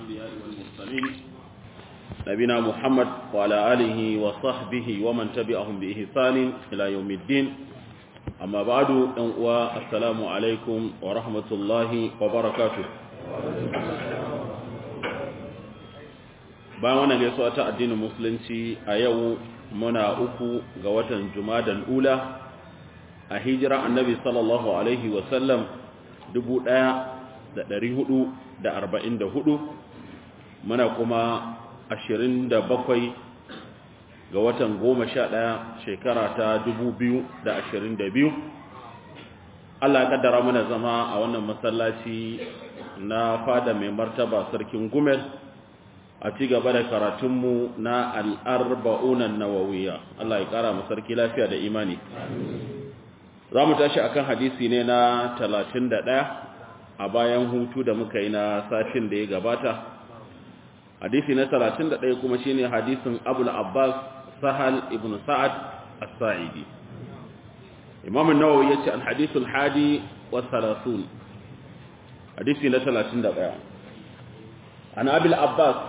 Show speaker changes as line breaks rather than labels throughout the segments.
الأنبياء والمرسلين نبينا محمد وعلى آله وصحبه ومن تبعهم بإحسان إلى يوم الدين أما بعد السلام عليكم ورحمة الله وبركاته bayan wannan gaisuwa ta addinin musulunci a yau muna uku ga watan jumadal ula a hijira annabi sallallahu alaihi wasallam 1444 muna kuma 27 ga watan 11 shekara ta 2022 Allah ya kaddara mana zama a wannan masallaci na fada mai martaba sarkin gumel a ci gaba da karatunmu na al'arba'unan nawawiya Allah ya kara sarki lafiya da imani za mu tashi akan hadisi ne na 31 a bayan hutu da muka yi na sashin da ya gabata hadisi na 31 kuma shine hadisin Abul Abbas Sahal ibn Sa'ad As-Sa'idi Imam an-Nawawi yace al-hadith al-hadi wa 30 hadisi na 31 an Abul Abbas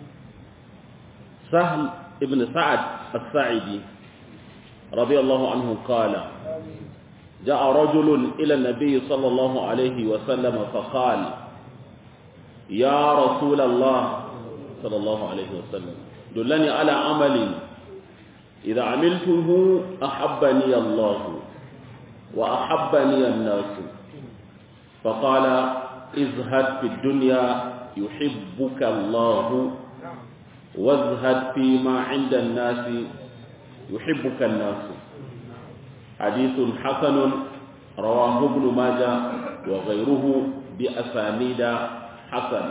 Sahal ibn Sa'ad As-Sa'idi radiyallahu anhu qala جاء رجل إلى النبي صلى الله عليه وسلم فقال يا رسول الله صلى الله عليه وسلم دلني على عمل إذا عملته أحبني الله وأحبني الناس فقال ازهد في الدنيا يحبك الله وازهد فيما عند الناس يحبك الناس حديث حسن رواه ابن ماجه وغيره بأسانيد حسن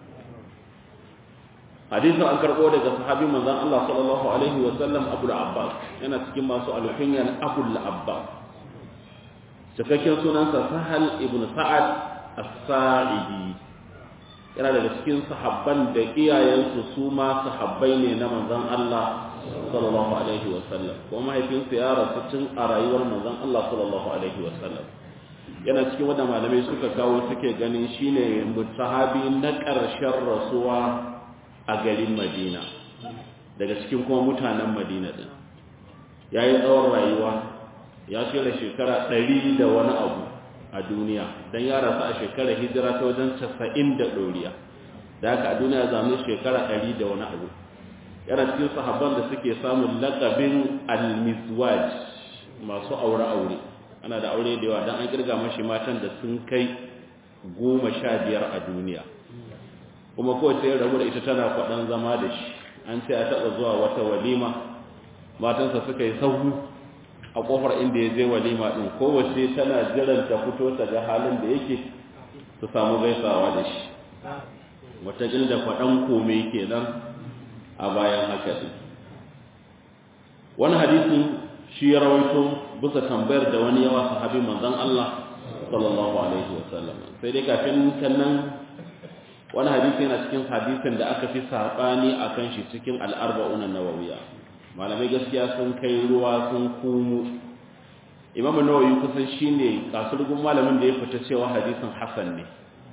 hadisin an karɓo daga sahabi manzon Allah sallallahu alaihi wa sallam Abu Abbas yana cikin masu alkunyan Abu Abbas cikakken sunansa Sahal ibn Sa'ad As-Sa'idi yana daga cikin sahabban da iyayensu su ma sahabbai ne na manzon Allah sallallahu alaihi wa sallam ko mahaifinsa ya rasu tun a rayuwar manzon Allah sallallahu alaihi wa sallam yana cikin wanda malamai suka kawo suke ganin shine mutahabi na ƙarshen rasuwa a garin Madina daga cikin kuma mutanen Madina din yayi tsawon rayuwa ya shirya shekara 100 da wani abu a duniya dan ya rasu a shekarar hijira ta wajen 90 da doriya da haka a duniya zamu shekara 100 da wani abu yana cikin sahabban da suke samun lakabin al-mizwaj masu aure-aure ana da aure da yawa don an kirga mashi matan da sun kai goma sha biyar a duniya kuma kowace yin rabu da ita tana kwaɗan zama da shi an ce a taɓa zuwa wata walima matansa suka yi sahu a ƙofar inda ya je walima ɗin kowace tana jiran ta fito ta ga halin da yake su samu gaisawa da shi wata da kwaɗan kome kenan a bayan haka din wani hadisin shi ya rawaito bisa tambayar da wani yawa sahabi manzon Allah sallallahu alaihi wasallam sai dai kafin kannan wani hadisi yana cikin hadisin da aka fi sabani akan shi cikin al-arba'un an-nawawiyya malamai gaskiya sun kai ruwa sun kumu Imam Nawawi kusan shine kasurgun malamin da ya fita cewa hadisin hasan ne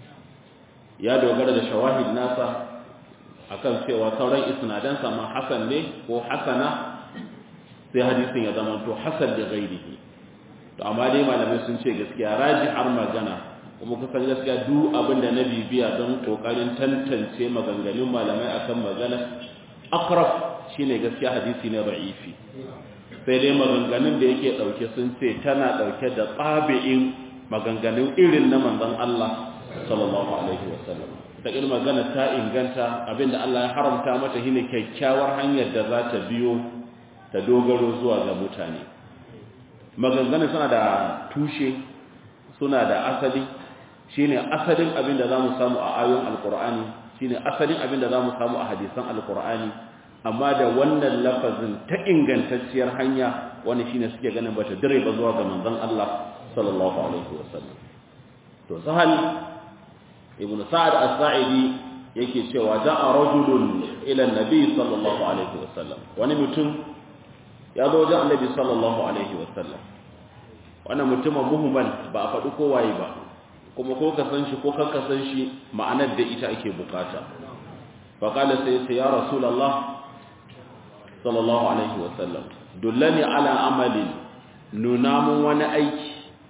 ya dogara da shawahid nasa akan cewa sauran isnadansa ma hasan ne ko hasana sai hadisin ya zama to hasan da ghairihi to amma dai malamai sun ce gaskiya raji har magana kuma kusan gaskiya duk abin da na bibiya don kokarin tantance maganganun malamai akan magana akraf shine gaskiya hadisi ne ra'ifi sai dai maganganun da yake dauke sun ce tana dauke da tsabi'in maganganun irin na manzon Allah sallallahu alaihi wasallam ta irin magana ta inganta abinda Allah ya haramta mata shine kyakkyawar hanyar da za ta biyo ta dogaro zuwa ga mutane maganganun suna da tushe suna da asali shine asalin abinda zamu samu a ayoyin alqur'ani shine asalin abinda zamu samu a hadisan alqur'ani amma da wannan lafazin ta ingantacciyar hanya wani shine suke ganin bata dire ba zuwa ga manzon Allah sallallahu alaihi wasallam to sahal ibn sa'ad as-sa'idi yake cewa da'a rajulun ila an-nabi sallallahu alaihi wasallam wani mutum ya zo wajen annabi sallallahu alaihi wasallam wannan mutumin muhimman ba a faɗi kowaye ba kuma ko ka san shi ko kan ka san shi ma'anar da ita ake bukata faƙala sai ya ya rasulallah sallallahu alaihi wasallam dullani ala amalin nuna mun wani aiki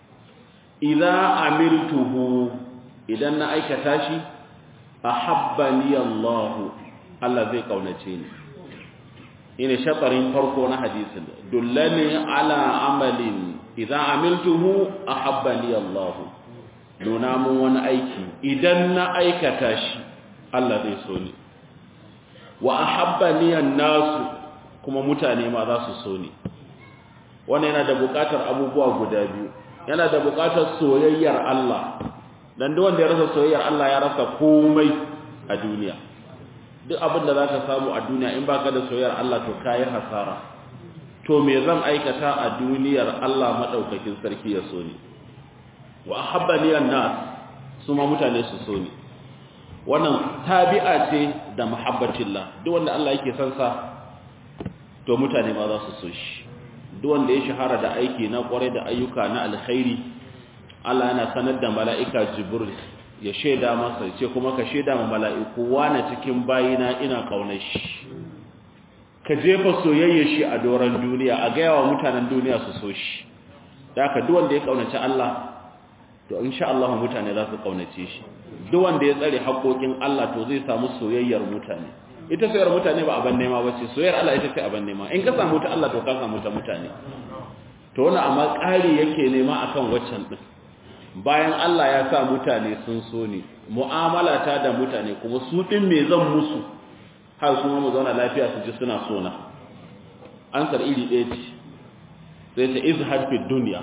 idan amiltuhu idan na aikata shi ahabbani Allah Allah zai kaunace ni ina shatarin farko na hadisin dullani ala amalin idan amiltuhu ahabbani Allah nuna mun wani aiki idan na aikata shi Allah zai so ni wa ahabbani an-nasu kuma mutane ma za su so ni wannan yana da buƙatar abubuwa guda biyu yana da buƙatar soyayyar Allah dan duk wanda ya rasa soyayyar Allah ya rasa komai a duniya duk abin da zaka samu a duniya in baka da soyayyar Allah to kai hasara to me zan aikata a duniyar Allah madaukakin sarki ya so ni wa ahabbani an-nas su ma mutane su so ni wannan tabi'a ce da muhabbatillah duk wanda Allah yake son sa to mutane ma za su so shi duk wanda ya shahara da aiki na kware da ayyuka na alkhairi Allah yana sanar da mala'ika Jibril ya shaida masa ce kuma ka shaida ma mala'iku wani cikin bayina ina kaunar shi ka jefa soyayya shi a doron duniya a gaya wa mutanen duniya su so shi da haka duk wanda ya kaunaci Allah to insha Allah mutane za su kaunace shi duk wanda ya tsare haƙoƙin Allah to zai samu soyayyar mutane ita soyayyar mutane ba aban nema bace soyayyar Allah ita ce aban nema in ka samu ta Allah to ka samu ta mutane to wannan amma ƙari yake nema akan waccan din bayan Allah ya sa mutane sun so ni mu'amala ta da mutane kuma su din me zan musu har su mu zauna lafiya su ji suna so na ansar iri ɗaya ce sai ta izhad fi dunya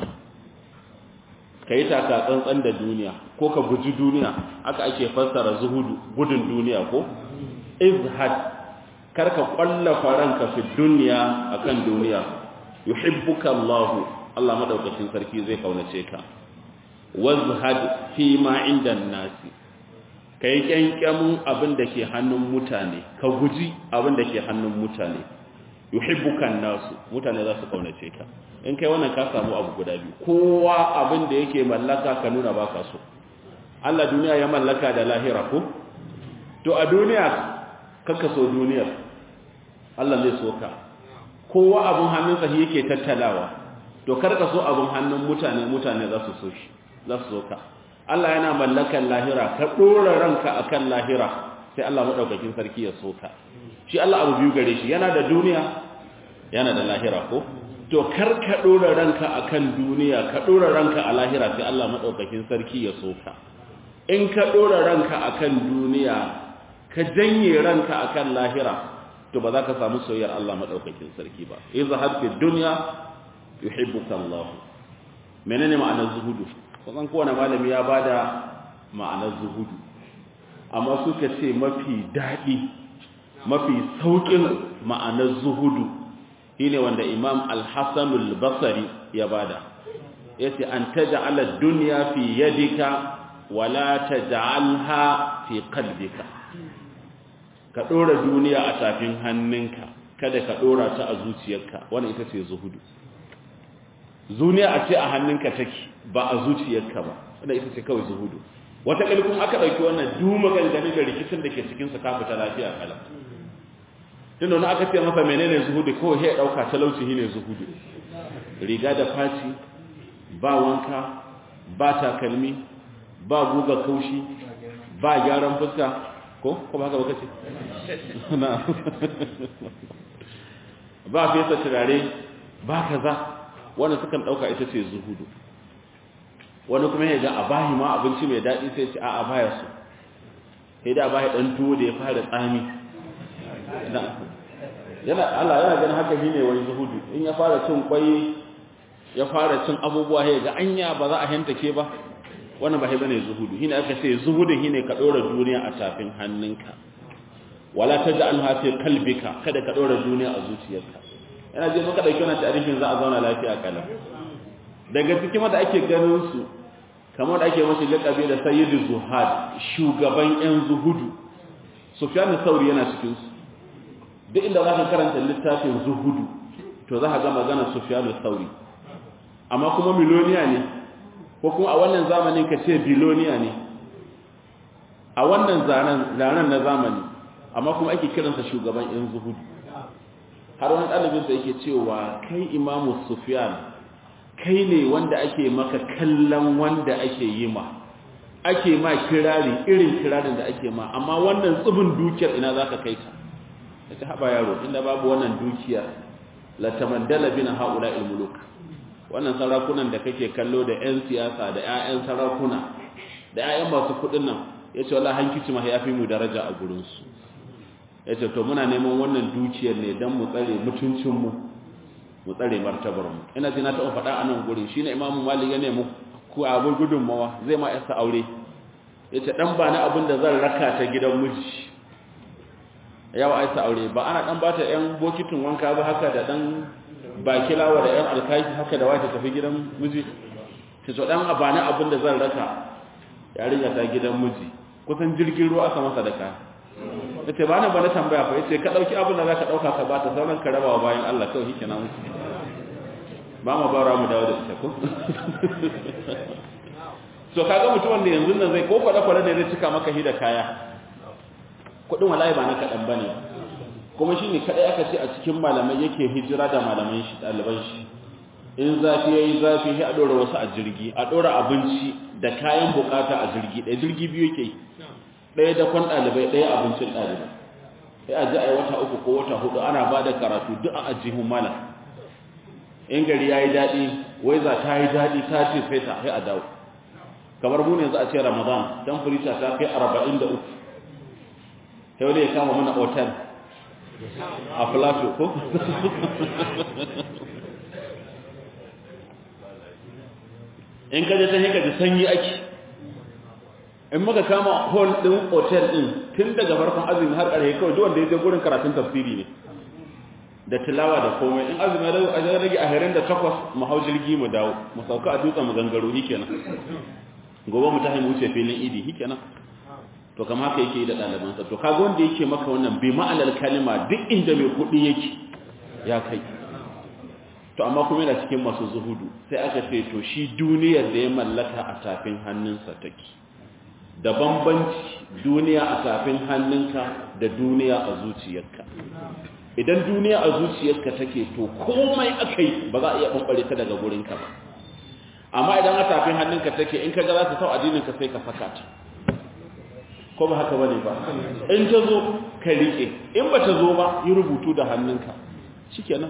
kai taka tsantsan da duniya ko ka guji duniya aka ake fassara zuhudu gudun duniya ko izhad karka kwallafa ranka fi dunya akan duniya yuhibbuka Allah Allah madaukakin sarki zai kaunace ka wazhad fi ma inda nasi kai kyankyamin abin da ke hannun mutane ka guji abin da ke hannun mutane yuhibbuka nasu mutane za su kaunace ka in kai wannan ka samu abu guda biyu kowa abin da yake mallaka ka nuna baka so Allah duniya ya mallaka da lahira ko to a duniya kaka so duniyar Allah zai so ka kowa abin hannunsa shi yake tattalawa to kar ka so abin hannun mutane mutane za su so shi za su so ka Allah yana mallakan lahira ka dora ranka akan lahira sai Allah madaukakin sarki ya so ka shi Allah abu biyu gare shi yana da duniya yana da lahira ko to kar ka dora ranka akan duniya ka dora ranka a lahira sai Allah madaukakin sarki ya so ka in ka dora ranka akan duniya ka janye ranka akan lahira to ba za ka samu soyayyar Allah madaukakin sarki ba izhar fi dunya yuhibbuka Allah menene ma'anar zuhudu kusan kowane malami ya bada ma'anar zuhudu amma suka ce mafi dadi mafi saukin ma'anar zuhudu shine wanda Imam Al-Hasan Al-Basri ya bada yace an taj'ala ad-dunya fi yadika wala taj'alha fi qalbika ka ɗora duniya a tafin hannunka kada ka ɗora ta a zuciyarka wannan ita ce zuhudu duniya a ce a hannunka take ba a zuciyarka ba wannan ita ce kawai zuhudu wata kalkun aka ɗauki wannan duma gangane da rikicin da ke cikinsa ka fita lafiya kala tunda wani aka ce masa menene zuhudu kawai ya ɗauka talauci ne zuhudu riga da faci ba wanka ba takalmi ba guga kaushi ba gyaran fuska ko ko ba haka ba kace na ba fesa turare ba kaza wannan sukan dauka ita ce zuhudu wani kuma ya ga a bahi ma abinci mai daɗi sai ce a'a baya so sai da bahi dan tuwo da ya fara tsami yana Allah yana ganin haka shine wani zuhudu in ya fara cin kwai ya fara cin abubuwa ya ga anya ba za a hantake ba wannan ba bane zuhudu shine aka ce zuhudin shine ka dora duniya a tafin hannunka wala taj'alha fi qalbika kada ka dora duniya a zuciyarka ina je muka dauki wannan tarihin za a zauna lafiya kala daga cikin wanda ake ganin su kamar da ake masa laqabi da sayyidu zuhad shugaban yan zuhudu sufyan sauri yana cikin su duk inda zaka karanta littafin zuhudu to za ka ga maganar sufyan sauri amma kuma miloniya ne ko kuma a wannan zamanin ka ce biloniya ne a wannan zanen na zamani amma kuma ake kiransa shugaban yan zuhudu har wani ɗalibinsa yake cewa kai imamu sufyan kai ne wanda ake maka kallon wanda ake yi ma ake ma kirari irin kirarin da ake ma amma wannan tsibin dukiyar ina za ka kai ta ya ta haɓa yaro inda babu wannan dukiyar latamandala bin haula ilmuluk wannan sarakunan da kake kallo da 'yan siyasa da 'ya'yan sarakuna da 'ya'yan masu kuɗin nan ya ce wala hankici ma ya fi mu daraja a gurinsu ya ce to muna neman wannan dukiyar ne don mu tsare mutuncinmu mu tsare martabarmu ina ji na taɓa faɗa a nan gurin shi ne imamu malik ya nemi ku abin gudunmawa zai ma yasa aure ya ce ɗan ba na abin da zan raka ta gidan miji yawa aisa aure ba ana ɗan ba ta ‘yan bokitin wanka ba haka da ɗan bakilawa da ‘yan alkaki haka da wata tafi gidan miji ta so ɗan ba na abin da zan raka yarinya ta gidan miji kusan jirgin ruwa aka masa da ka ya ce ba na ba na tambaya fa ya ce ka ɗauki abin da za ka ɗauka ka ba ta sauran ka rabawa bayan Allah kawai shi kenan musu ba ma bara mu dawo da ita ko so kaga mutum wanda yanzu nan zai ko kwada kwada da zai cika maka hida kaya kudin wallahi ba na kadan bane kuma shine kadai aka ce a cikin malamai yake hijira da malaman shi daliban shi in zafi yayi zafi sai a dora wasu a jirgi a dora abinci da kayan bukata a jirgi ɗaya jirgi biyu yake ɗaya da kwan dalibai ɗaya abincin dalibai sai a ji a yi wata uku ko wata hudu ana ba da karatu duk a ajihun malam in gari ya yi daɗi wai za ta yi daɗi ta ce feta sai a dawo kamar mu ne za a ce ramadan don furita ta kai arba'in da uku sai wani ya kama mana otal a filato ko in kaje ta haka da sanyi ake in muka kama hall ɗin otal ɗin tun daga farkon azumi har ƙarfe kawai duk wanda ya je gurin karatun tafsiri ne da tilawa da komai in azumi ya rage a herin da takwas mu hau jirgi mu dawo mu sauka a dutsen mu gangaro shi kenan gobe mu tahi mu wuce filin idi shi kenan to kama haka yake yi da ɗalibansa to kaga wanda yake maka wannan bi ma'anar kalima duk inda mai kuɗi yake ya kai to amma kuma yana cikin masu zuhudu sai aka ce to shi duniyar da ya mallaka a tafin hannunsa take da bambanci duniya a tafin hannunka da duniya a zuciyarka idan duniya a zuciyarka take to komai akai ba za a iya bambare ta daga gurinka ba amma idan a tafin hannunka take in kaga za ta sau addininka sai ka saka ta ko ba haka bane ba in ta zo ka rike in ba ta zo ba yi rubutu da hannunka shikenan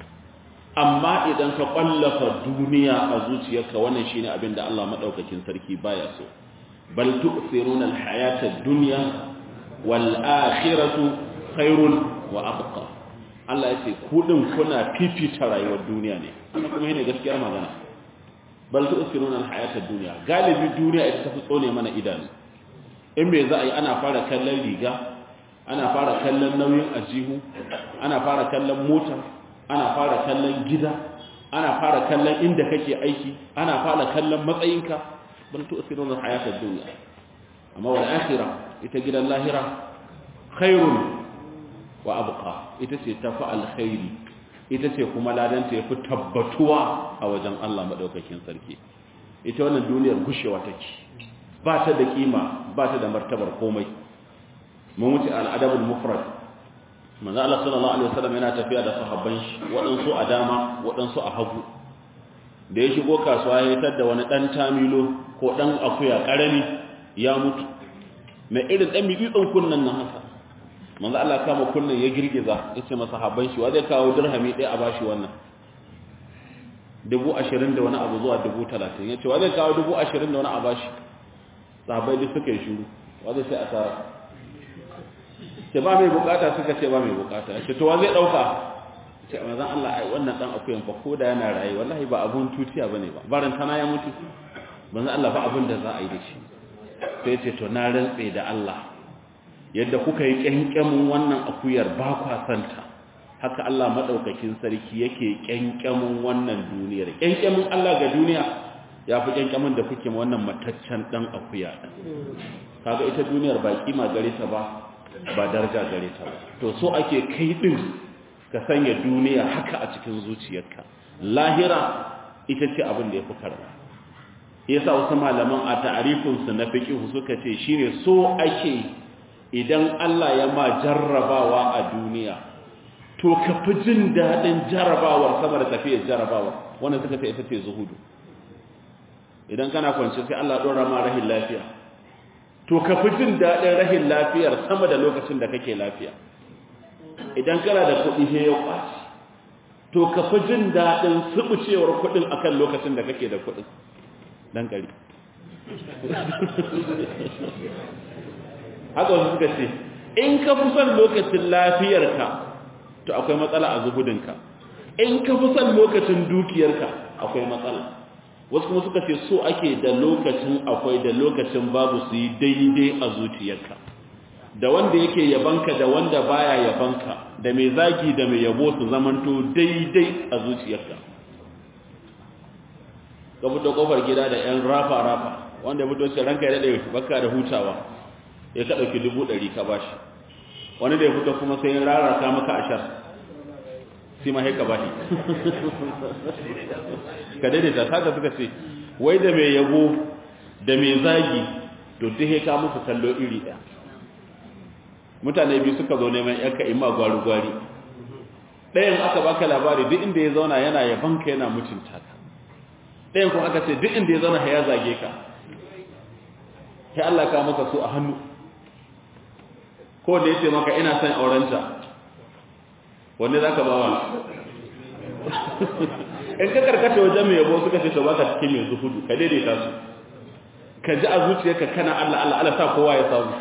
amma idan ka kwallafa duniya a zuciyarka wannan shine abin da Allah madaukakin sarki baya so bal tu'thiruna al-hayata ad-dunya wal akhiratu khairun wa abqa Allah ya ce ku din kuna fifita rayuwar duniya ne wannan kuma yana gaskiyar magana bal tu'thiruna al-hayata ad-dunya galibi duniya ita tafi tsone mana idanu in me za a yi ana fara kallon riga ana fara kallon nauyin ajihu ana fara kallon mota ana fara kallon gida ana fara kallon inda kake aiki ana fara kallon matsayinka bal tu'thiruna al-hayata ad-dunya amma wal akhirah ita gidan lahira khairun wa abqa ita ce tafi alkhairi ita ce kuma ladanta yafi tabbatuwa a wajen Allah madaukakin sarki ita wannan duniyar gushewa take ba ta da kima ba ta da martabar komai mun wuce al'adabul mufrad manzo Allah sallallahu alaihi wasallam yana tafiya da sahabban shi waɗansu a dama waɗansu a hagu da ya shigo kasuwa ya tar da wani dan tamilo ko dan akuya karami ya mutu mai irin dan bibitsin kunnan nan haka manzo Allah kama kunnan ya girgiza yace masa sahabban shi wa zai kawo dirhami ɗaya a bashi wannan dubu ashirin da wani abu zuwa dubu talatin ya ce wa zai kawo dubu ashirin da wani a bashi sahabai duk suka yi shuru wa zai sai a tara ce ba mai bukata suka ce ba mai bukata ce to wa zai dauka ce manzon Allah ai wannan dan akuyan fa ko da yana rayi wallahi ba abun tutiya bane ba baran tana ya mutu manzon Allah ba abun da za a yi da shi sai ce to na rantse da Allah yadda kuka yi kyankyamin wannan akuyar ba kwa santa haka Allah madaukakin sarki yake kyankyamin wannan duniyar kyankyamin Allah ga duniya ya fi kyankyamin da kuke wannan mataccen dan akuya kaga ita duniyar ba kima gare ta ba ba daraja gare ta ba to so ake kai din ka sanya duniya haka a cikin zuciyarka lahira ita ce abin da yafi karba yasa wasu malaman a ta'arifin su na fiqh suka ce shine so ake idan Allah ya ma jarrabawa a duniya to ka fi jin daɗin jarrabawar sama da tafiyar jarrabawa wannan suka ce ita ce zuhudu idan kana kwance sai Allah ɗora ma rahin lafiya to ka fi jin daɗin rahin lafiyar sama da lokacin da kake lafiya idan kana da kuɗi sai ya kwaci to ka fi jin daɗin subucewar kuɗin akan lokacin da kake da kuɗin dan kari haka wasu suka ce in ka fi son lokacin lafiyarka to akwai matsala a zuhudinka in ka fi son lokacin dukiyarka akwai matsala wasu kuma suka ce so ake da lokacin akwai da lokacin babu su yi daidai a zuciyarka da wanda yake yabanka da wanda baya yabanka da mai zagi da mai yabo su zamanto daidai a zuciyarka ka fito kofar gida da yan rafa-rafa wanda ya fito ce ranka ya daɗe baka da hutawa ya ka ɗauki dubu ɗari ka bashi wani da ya fito kuma sai rarraka maka ashar sai ma haika bashi ka daidaita saka suka ce wai da mai yabo da mai zagi to duk haika musu kallo iri ɗaya mutane biyu suka zo neman yanka imma gwari-gwari ɗayan aka baka labari duk inda ya zauna yana yabanka yana mutunta ka ɗayan kuma aka ce duk inda ya zauna ya zage ka sai Allah ka maka su a hannu ko da ya ce maka ina son aurenta wanne za ka ba wa in ka karkata wajen mai yabo suka ce to baka cikin mai zuhudu ka daidaita su ka ji a zuciyarka kana Allah Allah Allah sa kowa ya samu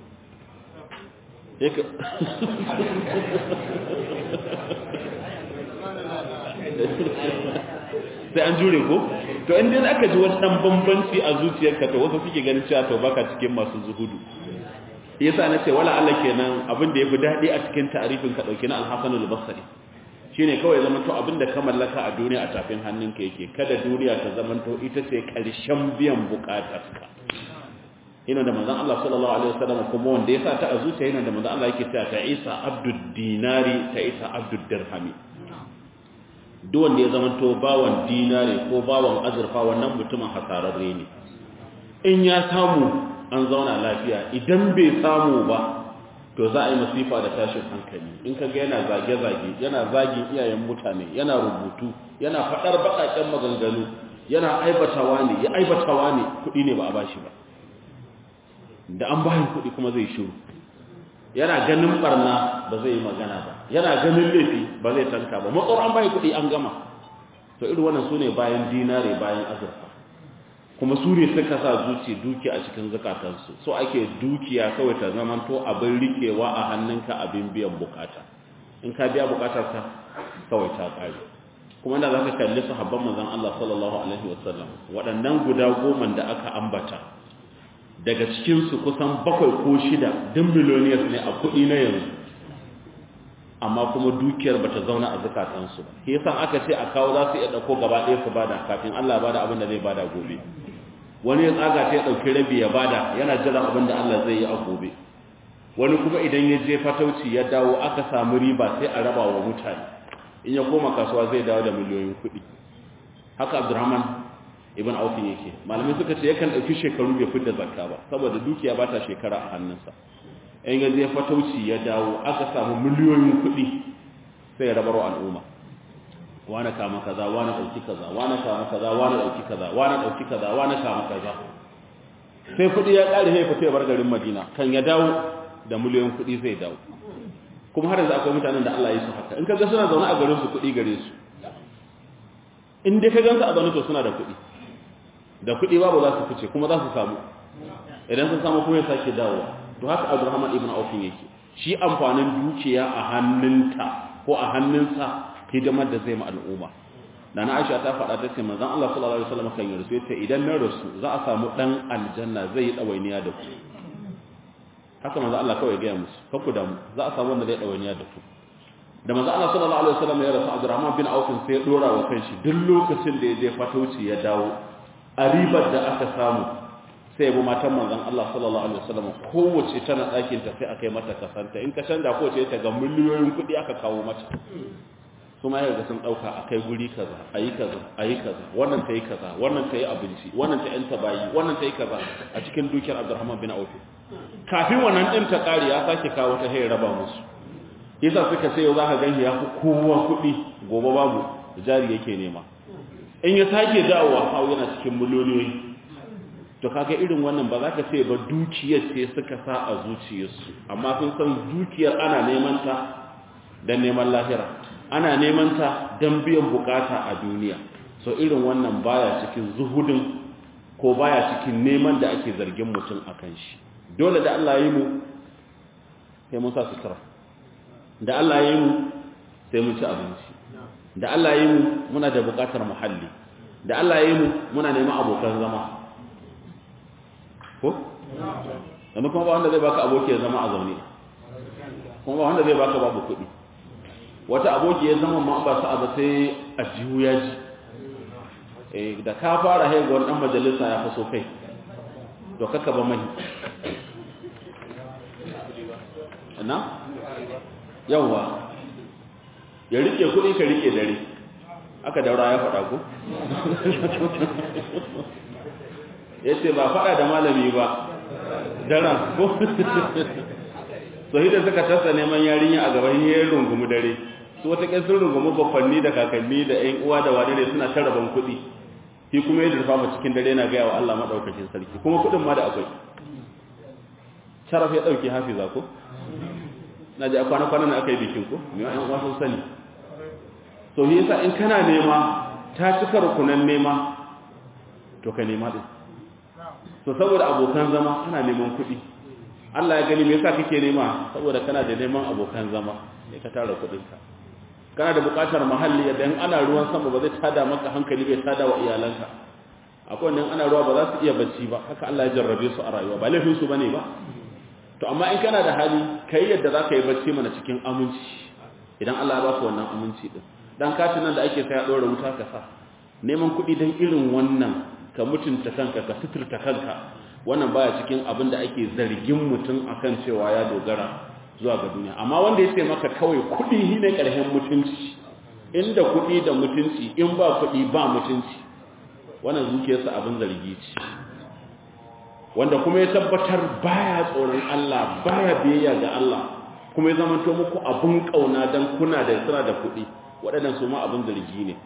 sai an jure ko to in dai aka ji wani dan bambanci a zuciyarka to wasu suke ganin cewa to baka cikin masu zuhudu yasa na ce wala Allah kenan abin da yafi dadi a cikin ta'arifin ka dauki na al-Hasan al-Basri shine kawai zaman to abin da ka mallaka a duniya a tafin hannunka yake kada duniya ta zaman to ita ce karshen biyan bukatarka ina da manzon Allah sallallahu alaihi wasallam kuma wanda yasa ta a zuciya yana da manzon Allah yake cewa ta Isa abdud dinari ta Isa abdud dirhami duk wanda ya zama to bawan dinare ko bawan azurfa wannan mutumin hasararre ne in ya samu an zauna lafiya idan bai samu ba to za a yi masifa da tashin hankali in ka ga yana zage-zage yana zagin iyayen mutane yana rubutu yana faɗar baƙaƙen maganganu yana aibatawa ne ya aibatawa ne kuɗi ne ba a bashi ba da an bayan kuɗi kuma zai shiru yana ganin barna ba zai yi magana ba yana ganin laifi ba zai tanka ba matsar an bayan kuɗi an gama to irin wannan su ne bayan dinare bayan azurfa kuma su ne suka sa zuci duki a cikin zukatansu so ake dukiya kawai ta zamanto abin rikewa a hannunka abin biyan bukata in ka biya bukatarka kawai ta kare kuma da za ka kalli sahabban manzon Allah sallallahu alaihi wasallam waɗannan guda goma da aka ambata daga cikinsu kusan bakwai ko shida duk miloniyas ne a kuɗi na yanzu amma kuma dukiyar ba ta zauna a zukatansu ba ke yasa aka ce a kawo za su iya ɗauko gaba ɗaya su bada kafin Allah bada abin da zai bada gobe wani ya tsaga ta ya ɗauki rabi ya bada yana jiran abin da Allah zai yi a gobe wani kuma idan ya je fatauci ya dawo aka samu riba sai a raba wa mutane in ya koma kasuwa zai dawo da miliyoyin kuɗi haka abdurrahman ibn aufin yake malamai suka ce yakan ɗauki shekaru bai fidda zakka ba saboda dukiya ba ta shekara a hannunsa in ya zai fatauci ya dawo aka samu miliyoyin kuɗi sai ya rabar al'umma wani kama kaza wani ɗauki kaza wani kama kaza wani ɗauki kaza wani ɗauki kaza wani kama kaza sai kuɗi ya ƙare sai fito ya bar garin madina kan ya dawo da miliyoyin kuɗi zai dawo kuma har yanzu akwai mutanen da Allah ya su haka in ka ga suna zaune a garin su kuɗi gare su in dai ka gansu a zaune to suna da kuɗi da kuɗi babu za su fice kuma za su samu idan sun samu kuma ya sake dawowa to haka Abdurrahman ibn Auf yake shi amfanin dukiya a hannunta ko a hannunsa hidimar da zai ma al'umma Nana Aisha ta faɗa ta ce manzon Allah sallallahu alaihi wasallam kan yi rasu yace idan na rasu za a samu dan aljanna zai yi dawainiya da ku haka manzon Allah kawai ga musu ka ku damu za a samu wanda zai dawainiya da ku da manzon Allah sallallahu alaihi wasallam ya rasu Abdurrahman bin Auf sai ya dora wa kanshi duk lokacin da ya je fatauci ya dawo a ribar da aka samu sai bu matan manzon Allah sallallahu alaihi wasallam kowace tana ɗakin ta sai aka yi mata kasanta in ka canza kowace ta ga miliyoyin kuɗi aka kawo mata kuma ya ga sun ɗauka a kai guri kaza a yi kaza a yi kaza wannan ta yi kaza wannan ta yi abinci wannan ta yanta bayi wannan ta yi kaza a cikin dukiyar Abdurrahman bin Auf kafin wannan ɗin ta ƙari ya sake kawo ta hayar raba musu yasa suka sai yau za ka gan ya fi kowa kuɗi gobe babu jari yake nema in ya sake dawowa hau yana cikin miliyoyi to kaga irin wannan ba za ka ce ba dukiyar ce suka sa a zuciyarsu amma sun san dukiyar ana neman ta don neman lahira ana neman ta don biyan bukata a duniya so irin wannan baya cikin zuhudin ko baya cikin neman da ake zargin mutum a kan shi dole da Allah yi mu sai mun sa sutura da Allah yi mu sai mun ci abinci da Allah yi mu muna da bukatar muhalli da Allah yi mu muna neman abokan zama ko? yanzu kuma ba wanda zai baka aboki ya zama a zaune kuma ba wanda zai baka babu kuɗi wata aboki ya zama ma ba sa'a ba sai a jihu ya ji da ka fara haihuwar ɗan majalisa ya fi so kai to kaka ba mai na? yawwa ya rike kuɗi ka rike dare aka daura ya faɗa ko? ya ce ba faɗa da malami ba daren ko so hidda suka tasa neman yarinya a gaban yayin rungumu dare su wata ƙin sun rungumu bakwanni da kakanni da ‘yan uwa da wane ne suna ta rabon kuɗi shi kuma ya durfa ma cikin dare na gaya wa Allah maɗaukakin sarki kuma kuɗin ma da akwai sharaf ya ɗauki hafiza ko na ji a kwana-kwanan aka yi bikin ko mai ‘yan uwa sun sani so yi yasa in kana nema ta cika rukunan nema to ka nema ɗin so saboda abokan zama kana neman kuɗi Allah ya gani me yasa kake nema saboda kana da neman abokan zama ne ka tara kuɗinka kana da buƙatar muhalli yadda in ana ruwan sama ba zai tada maka hankali bai tada wa iyalanka akwai wanda ana ruwa ba za su iya bacci ba haka Allah ya jarrabe su a rayuwa ba laifin su bane ba to amma in kana da hali kai yadda za ka yi bacci mana cikin aminci idan Allah ya baka wannan aminci din dan katin nan da ake sai ya ɗora wuta ka sa neman kuɗi dan irin wannan ka mutunta kanka ka suturta kanka wannan baya cikin abin da ake zargin mutum akan cewa ya dogara zuwa ga duniya amma wanda ya ce maka kawai kuɗi shi ne ƙarshen mutunci inda kuɗi da mutunci in ba kuɗi ba mutunci wannan zuciyarsa abin zargi ce wanda kuma ya tabbatar baya tsoron Allah baya biyayya ga Allah kuma ya zamanto muku abin kauna dan kuna da suna da kuɗi waɗannan su ma abin zargi ne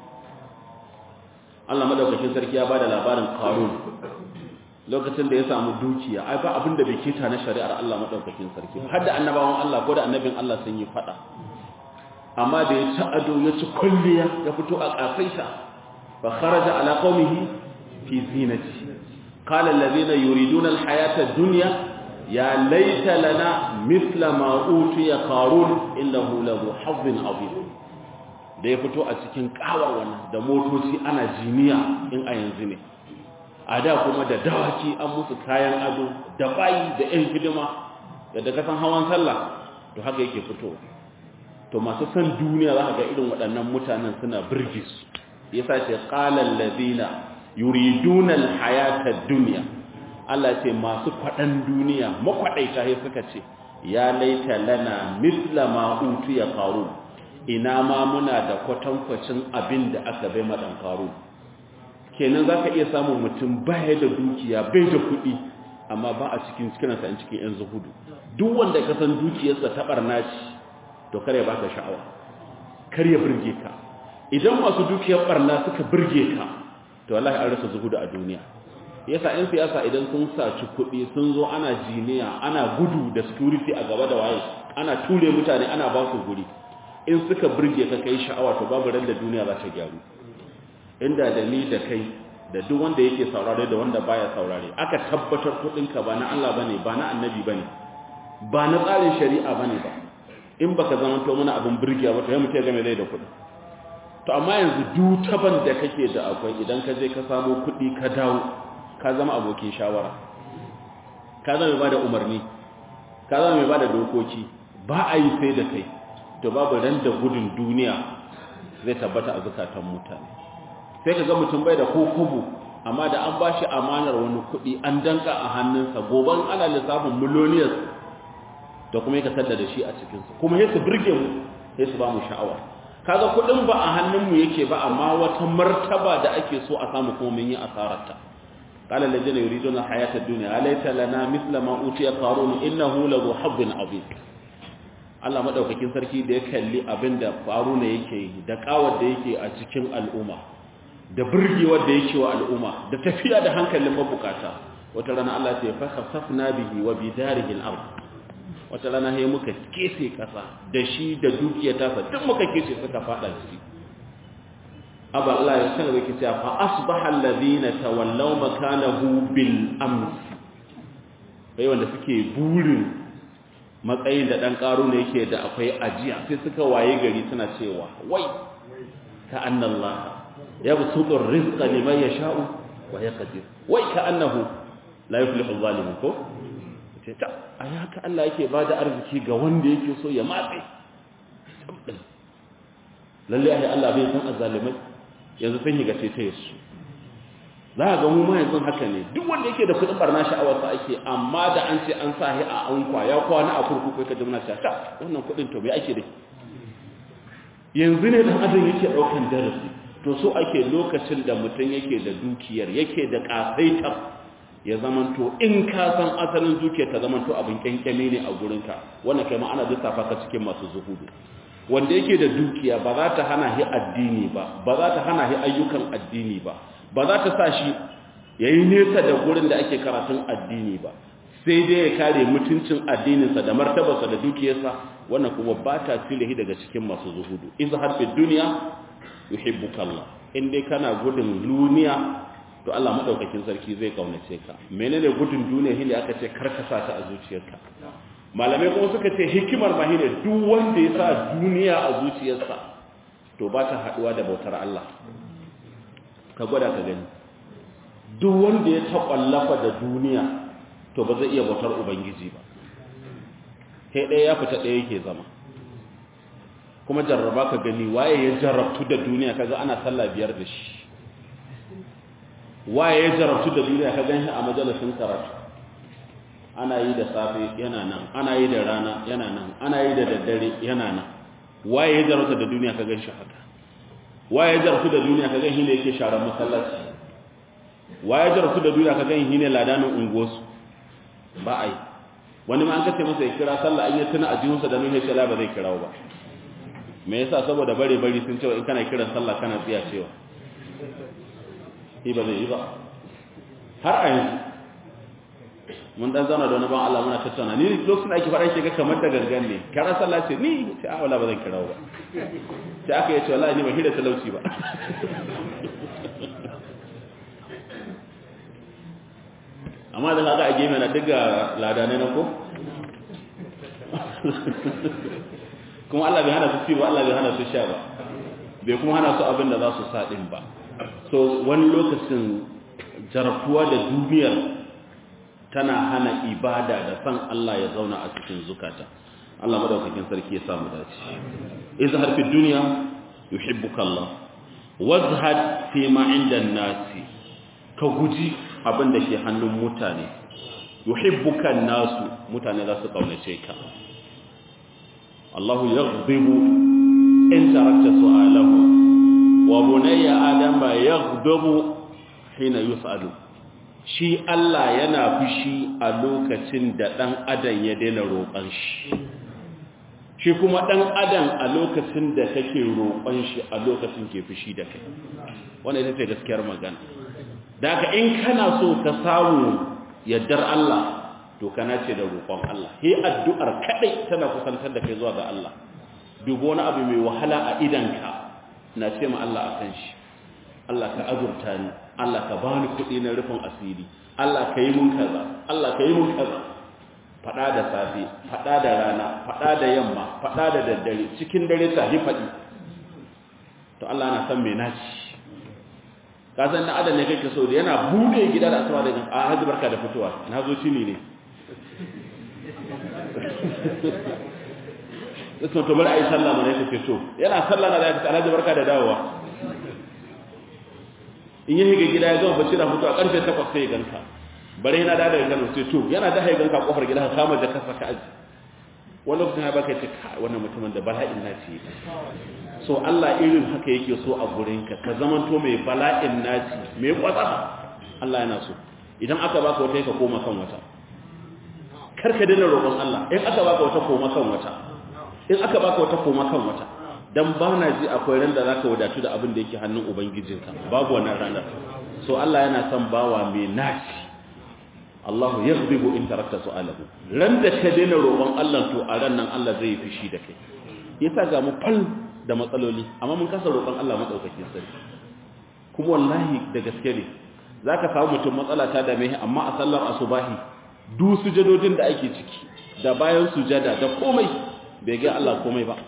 Allah madaukakin sarki ya bada labarin Qarun lokacin da ya samu dukiya ai ba abin da bai kita na shari'ar Allah madaukakin sarki har da annabawan Allah ko da annabin Allah sun yi fada amma da ya ci ado ya ci kulliya ya fito a kafaita fa kharaja ala qaumihi fi zinati qala alladhina yuriduna alhayata ad-dunya ya laita lana mithla ma utiya qarun innahu lahu hazzin azim da ya fito a cikin kawar wannan da motoci ana jiniya in a yanzu ne a da kuma da dawaki an musu kayan ado da bayi da yan hidima da kasan hawan sallah to haka yake fitowa to masu san duniya za ka ga irin waɗannan mutanen suna birge su yasa ce qalal ladina yuriduna alhayata ad-dunya Allah ce masu kwaɗan duniya makwaɗaita ya suka ce ya laita lana misla ma utiya qarun ina ma muna da kwatankwacin abin da aka bai madan qarun kenan zaka iya samun mutum baya da dukiya bai da kuɗi amma ba a cikin cikinsa in cikin yan zuhudu duk wanda ka san dukiyarsa ta barna ce to kar ya baka sha'awa kar ya burge ka idan masu dukiyar barna suka burge ka to wallahi an rasa zuhudu a duniya yasa yan siyasa idan sun saci kuɗi sun zo ana jiniya ana gudu da security a gaba da waye ana ture mutane ana ba su guri in suka burge ka kai sha'awa to babu ran da duniya za ta gyaru inda da ni da kai da duk wanda yake saurare da wanda baya saurare aka tabbatar kuɗinka ba na Allah bane ba na annabi bane ba na tsarin shari'a bane ba in baka zama to mana abin burgiya ba to ya mutu ya game zai da kuɗi to amma yanzu dutaban da kake da akwai idan ka je ka samu kuɗi ka dawo ka zama abokin shawara ka zama mai bada umarni ka zama mai bada dokoki ba a yi sai da kai to babu ran da gudun duniya zai tabbata a zukatan mutane sai ka ga mutum bai da kokobo amma da an bashi amanar wani kuɗi an danka a hannunsa goban ana lissafin miloniyas da kuma ya kasar da shi a cikinsu kuma ya su birge mu ya su ba mu sha'awa kaga kuɗin ba a hannunmu yake ba amma wata martaba da ake so a samu kuma mun yi asararta qala alladhina yuriduna hayata ad-dunya alaysa lana mithla ma utiya qarun innahu lahu habbin azim Allah madaukakin sarki da ya kalli abinda faruna yake yi da kawar da yake a cikin al'umma da burgewar da yake wa al'umma da tafiya da hankalin mabukata wata rana Allah ya fa khasafna bihi wa bidarihi al-ard wata rana sai muka kese kasa da shi da dukiyar tasa duk muka kese suka fada ciki aba Allah ya sanar yake cewa fa asbaha alladhina tawallaw makanahu bil ams bai wanda suke burin matsayin da dan karo ne yake da akwai ajiya sai suka waye gari suna cewa wai ka annallaha yabsutu ar-rizqa liman yasha'u wa yaqdir wai ka annahu la yuflihu adh-dhalimun ko ce ta a haka Allah yake ba da arziki ga wanda yake so ya matse lalle ai Allah bai san azzalimai yanzu sun higa ce ta yasu za ga mu ma yanzu haka ne duk wanda yake da kudin barna sha'awar sa ake amma da an ce an sa hi a ankwa ya kwana a kurkuku ka ji muna cewa ta wannan kudin to bai ake da yanzu ne dan adam yake daukan darasi to so ake lokacin da mutum yake da dukiyar yake da kasaitar ya zamanto in ka san asalin zuciya ta zamanto abin kyankyame ne a gurinka wannan kai ma ana lissafa ka cikin masu zuhudu wanda yake da dukiya ba za ta hana shi addini ba ba za ta hana shi ayyukan addini ba ba za ta sa shi yayi nesa da gurin da ake karatun addini ba sai dai ya kare mutuncin addininsa da martabarsa da dukiyarsa wannan kuma ba ta tilahi daga cikin masu zuhudu izhar fi dunya yuhibbuka Allah in dai kana gudun duniya to Allah madaukakin sarki zai kaunace ka menene gudun duniya hili aka ce karkasa ta a zuciyarka malamai kuma suka ce hikimar ma shine duk wanda ya sa duniya a zuciyarsa to ba ta haduwa da bautar Allah ka gwada ka gani duk wanda ya taƙwallafa da duniya to ba zai iya bautar ubangiji ba kai ɗaya ya fita ɗaya yake zama kuma jarraba ka gani waye ya jarrabtu da duniya kaga ana sallah biyar da shi waye ya jarabtu da duniya ka ganshi a majalisin karatu ana yi da safe yana nan ana yi da rana yana nan ana yi da daddare yana nan waye ya jarabtu da duniya ka ganshi haka waye ya jarabtu da duniya ka ganshi ne yake sharar masallaci waye ya jarabtu da duniya ka ganshi ne ladanin unguwarsu ba ai wani ma an kace masa ya kira sallah an yi tuna a jihunsa da nuhe shala ba zai kirawo ba me yasa saboda bare bari sun cewa in kana kiran sallah kana tsiya cewa shi ba zai yi ba har a yanzu mun dan zauna da wani ban Allah muna tattauna ni lokacin da ake faɗa shi ga kamar da gangan ne kira sallah ce ni sai a wala ba zan kirawo ba sai aka yace wallahi ni ba hira talauci ba amma da kaga a gefe na diga ladane na ko kuma Allah bai hana su ci ba Allah bai hana su sha ba bai kuma hana su abin da za su sa din ba so wani lokacin jarabtuwa da duniyar tana hana ibada da san Allah ya zauna a cikin zukata Allah madaukakin sarki ya samu dace izhar fi dunya yuhibbuka Allah wazhad fi ma inda nasi ka guji abin da ke hannun mutane yuhibbuka nasu mutane za su kaunace ka Allah yaghdibu in tarakta su'alahu wa bunayya adama yaghdabu hina yus'alu shi Allah yana fushi a lokacin da dan adam ya daina roƙon shi shi kuma dan adam a lokacin da kake roƙon shi a lokacin ke fushi da kai wannan ita ce gaskiyar magana daga in kana so ka samu yaddar Allah to kana ce da roƙon Allah he addu'ar kadai tana kusantar da kai zuwa ga Allah dubo wani abu mai wahala a idanka na ce ma Allah akan shi Allah ka azurta ni Allah ka bani kuɗi na rufin asiri Allah ka yi mun kaza Allah ka yi mun kaza fada da safe fada da rana fada da yamma fada da daddare cikin dare ta yi fadi to Allah na san me naci ka san da adam ne kake so da yana bude gida da asuba da a haji barka da fitowa na zo tuni ne Isma to bari a yi sallah mana yake to yana sallah na da ya alhaji barka da dawowa in yi higa gida ya zama bacci da fito a karfe 8 sai ya ganka bare yana da daga Kano sai to yana da haigan ka kofar gida ka kama jaka saka aji wani lokacin ya baka ce wannan mutumin da bala'in naci so Allah irin haka yake so a gurin ka ka zamanto mai bala'in naci mai kwatsa Allah yana so idan aka baka wata ka koma kan wata karka dena roƙon Allah in aka baka wata koma kan wata in aka baka wata koma kan wata dan ba na ji akwai ran da zaka wadatu da abin da yake hannun ubangijinka babu wannan ranar so Allah yana son bawa mai naci Allahu yaghdibu in tarakta su'alahu ran da ka daina roƙon Allah to a ran nan Allah zai fishi da kai yasa ga mu fal da matsaloli amma mun kasa roƙon Allah madaukakin sarki kuma wallahi da gaske ne zaka samu mutum matsala ta dame shi amma a sallar asubahi du sujadodin da ake ciki da bayan sujada da komai bai ga Allah komai ba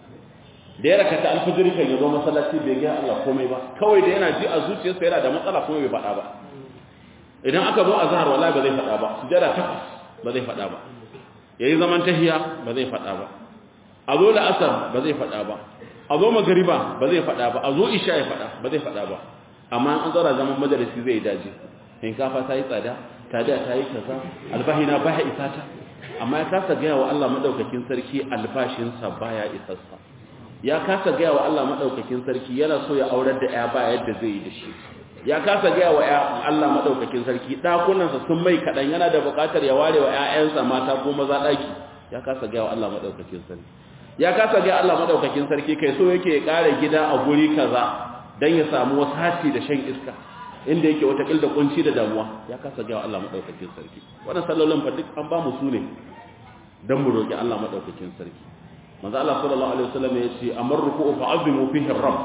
da ya rakata alfajiri kan yazo masallaci bai ga Allah komai ba kawai da yana ji a zuciyarsa yana da matsala kuma bai faɗa ba idan aka zo azhar wallahi ba zai faɗa ba sujada takwas ba zai faɗa ba yayi zaman tahiya ba zai faɗa ba a zo la'asar ba zai faɗa ba a zo magariba ba zai faɗa ba a zo isha ya faɗa ba zai faɗa ba amma an tsara zaman majalisi zai daji shinkafa ta yi tsada tada ta yi kaza albahina baya isa ta amma ya kasa gaya wa Allah madaukakin sarki albashinsa baya isassa ya kasa gaya wa Allah madaukakin sarki yana so ya aurar da ya ba yadda zai yi da shi ya kasa gaya wa Allah madaukakin sarki dakunansa sun mai kadan yana da bukatar ya ware wa ƴaƴansa mata ko maza daki ya kasa gaya wa Allah madaukakin sarki ya kasa gaya Allah madaukakin sarki kai so yake ya kare gida a guri kaza dan ya samu wasati da shan iska inda yake wata kilda kunci da damuwa ya kasa gaya wa Allah madaukakin sarki wannan sallolin fa duk an ba mu su ne dan mu roki Allah madaukakin sarki manzo Allah sallallahu alaihi wasallam ya ce amar ruku'u fa azimu fihi rabb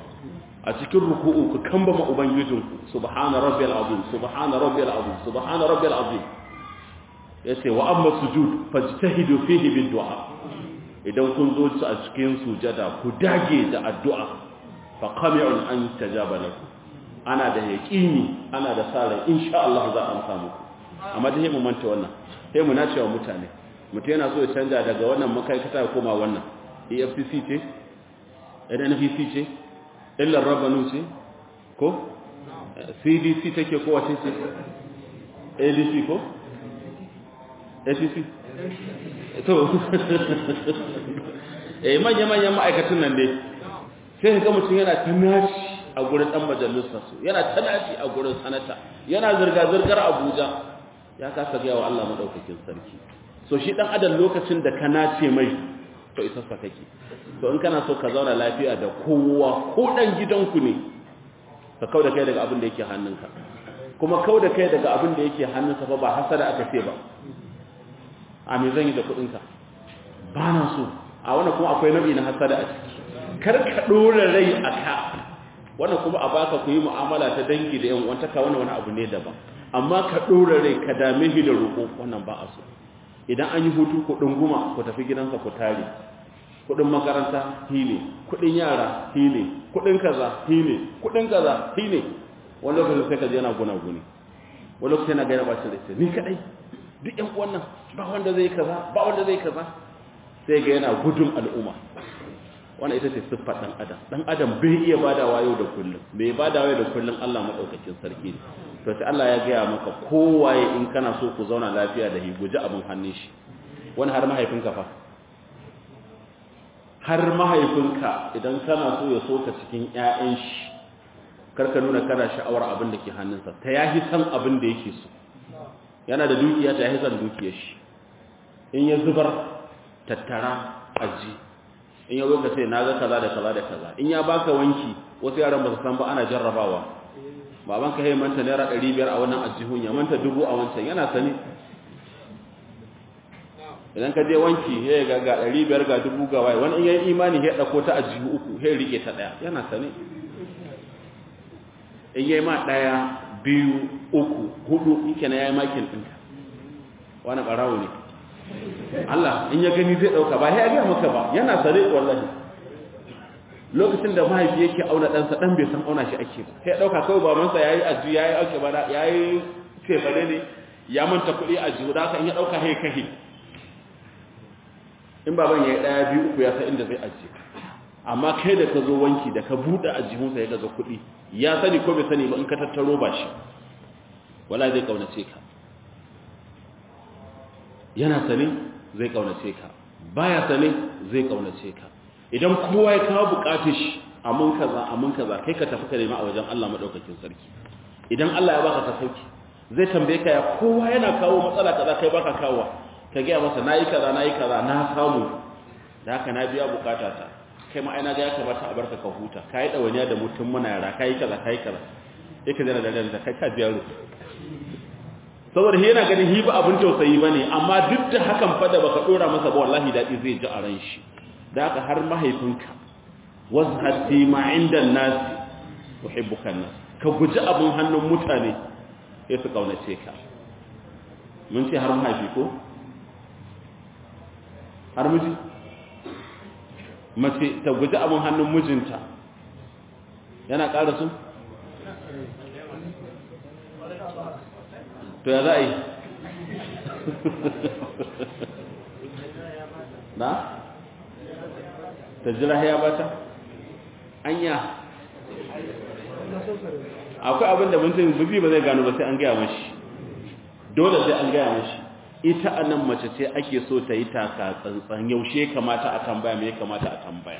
a cikin ruku'u ku kambama ubangijinku subhana rabbiyal azim subhana rabbiyal azim subhana rabbiyal azim yace wa amma sujud fajtahidu fihi bid du'a idan kun zo a cikin sujada ku dage da addu'a fa qami'un an tajaba lakum ana da yaqini ana da sare insha Allah za a amsa muku amma dai mu manta wannan sai mu nace wa mutane mutum yana so ya canja daga wannan makaikata ya koma wannan efcc ce nnpc ce illar rabanu ce ko cdc take ko wace ce adc ko acc to eh manya-manyan ma'aikatan nan dai sai ga mutum yana ta naci a gurin dan majalisar su yana ta naci a gurin sanata yana zirga-zirgar abuja ya kasa gaya wa allah maɗaukakin sarki so shi dan adam lokacin da ka nace mai to isassa kake to in kana so ka zauna lafiya da kowa ko dan gidanku ne ka kauda kai daga abin da yake hannunka kuma kauda kai daga abin da yake hannunka fa ba hasada aka ce ba a me zan yi da kudin ka ba na so a wannan kuma akwai nau'i na hasada a ciki kar ka dora rai a ka wannan kuma a baka ku yi mu'amala ta dangi da yan uwantaka wannan wani abu ne daban amma ka dora rai ka dame shi da roƙo wannan ba a so idan an yi hutu kudin guma ku tafi gidansa ku tare kudin makaranta hile kudin yara hile kudin kaza hile kudin kaza hile wani lokacin sai ka je yana guna guni wani lokacin yana gaina bacin da ni kadai duk yan uwan nan ba wanda zai kaza ba wanda zai kaza sai ga yana gudun al'umma wannan ita ce siffar dan adam dan adam bai iya badawa yau da kullum bai badawa yau da kullum Allah madaukakin sarki ne to sai Allah ya gaya maka kowaye in kana so ku zauna lafiya da hi guji abin hannun shi wani har mahaifinka fa har mahaifinka idan kana so ya soka cikin ƴaƴan shi karka nuna kana sha'awar abin da ke hannunsa ta yahi san abin da yake so yana da dukiya ta yahi san dukiyar shi in ya zubar tattara aji in ya zo ka sai na ga kaza da kaza da kaza in ya baka wanki wasu yaran ba su san ba ana jarrabawa baban ka yi manta naira ɗari biyar a wannan ajihun ya manta dubu a wancan yana sani idan ka je wanki ya ga ga ɗari biyar ga dubu ga waye wani in yayi imani ya ɗauko ta ajihu uku ya rike ta ɗaya yana sani in yayi ma ɗaya biyu uku hudu yake na yayi makin ɗinka wani ɓarawo ne Allah in ya gani zai ɗauka ba ya gaya maka ba yana sani wallahi lokacin da mahaifi yake auna ɗansa ɗan bai san auna shi ake ba sai ɗauka kawai babansa ya yi ajiyu ya yi auke bana ya yi cefane ne ya manta kuɗi ajiyu da haka in ya ɗauka hai kahi in baban ya yi ɗaya biyu uku ya san inda zai ajiye amma kai da ka zo wanki da ka buɗe ajihunsa ya gaza kuɗi ya sani ko bai sani ba in ka tattaro ba shi wala zai ƙaunace ka yana sani zai ƙaunace ka baya sani zai ƙaunace ka idan kowa ya kawo bukatar shi amin kaza amin kaza kai ka tafi ka nema a wajen Allah madaukakin sarki idan Allah ya baka ka sauki zai tambaye ka ya kowa yana kawo matsala kaza kai baka kawo ka gaya masa nayi kaza nayi kaza na samu da haka na biya bukata ta kai ma aina ga ya kamata a barka ka huta kai dawaniya da mutum muna yara kai kaza kai kaza yake zana da da kai ka biya ruwa saboda shi yana ganin hi ba abin tausayi bane amma duk da hakan fa da baka dora masa ba wallahi dadi zai ji a ran shi da haka har mahaifinka wazhad fi ma inda nas uhibbuka nas ka guji abin hannun mutane sai su kaunace ka mun ce har mahaifi ko har miji mace ta guji abin hannun mijinta yana ƙara su to ya za a yi na? ta jira ya bata? anya akwai abin da mutum buzi ba zai gano ba sai an gaya mashi dole sai an gaya mashi ita a nan mace ce ake so ta yi taka tsantsan yaushe kamata a tambaya me kamata a tambaya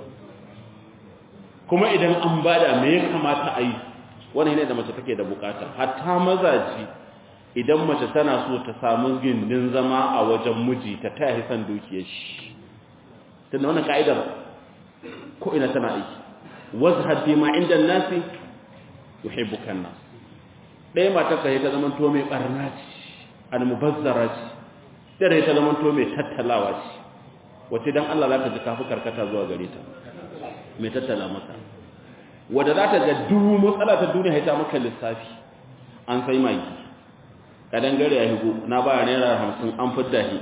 kuma idan an bada me kamata a yi wani ne da mace take da bukata hatta mazaji idan mace tana so ta samu gindin zama a wajen miji ta taya hisan dukiyar shi tunda wannan ka'idar ko ina tana aiki wazhad bima inda nasi yuhibbuka nas dai matar ka ta zaman to mai barna ce almubazzara ce dare ta zaman to mai tattalawa ce wace dan Allah zaka ji kafi karkata zuwa gare ta mai tattala maka wanda za ta ga duk matsala ta duniya ya ta maka lissafi an sai magi kadan gare ya higo na ba naira hamsin an fidda shi